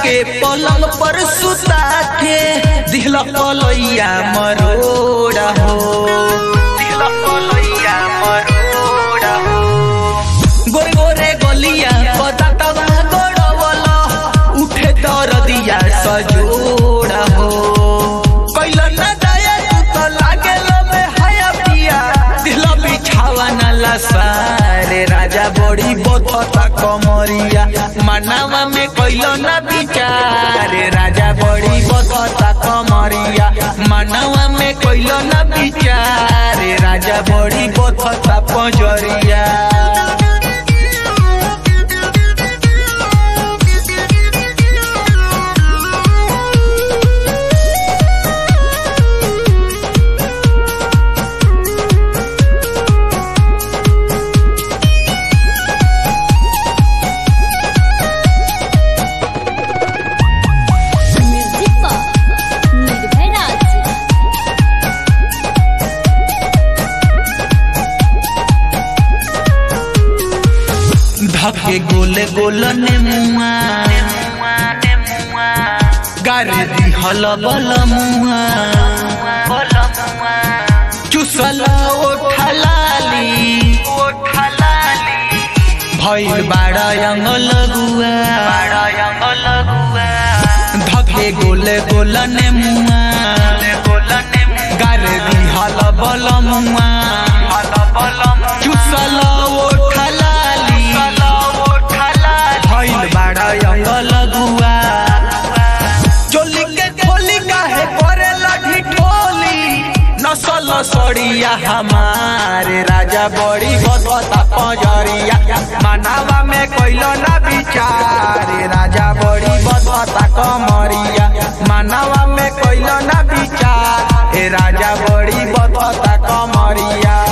के पलंग पर सुता के दिहला पलैया मरोड़ा हो दिहला पलैया मरोड़ा हो गोरे गोरे गलिया बतातवा गोड़वला उठे दरदिया सजोड़ा हो कैला न दया तू तो लागेलो में हया पिया दिहला बिछावा न लसारे राजा बड़ी बथता कमरिया मनावा में कैलो न बिचारे राजा बड़ी बथता कमरिया मनावा में कैलो न बिचारे राजा बड़ी बथता पजरिया म्यूजिक पर निर्भय राज धके गोले गोल ने मुआ गारे दी हल बल मुआ चुसल ओठलाली भइल बाड़ा अंगल गुआ धके गोले गोल ने मुआ गारे दी हल बल मुआ चुसल ओठलाली भइल बाड़ा अंगल गुआ चोली के खोली काहे करे लगी ठोली नसल सड़िया हमारे राजा बड़ी बदता पजरिया मनावा में कोइलो ना बिचारे राजा बड़ी बदता कमरिया मनावा में कोइलो ना बिचार ए राजा बड़ी बदता कमरिया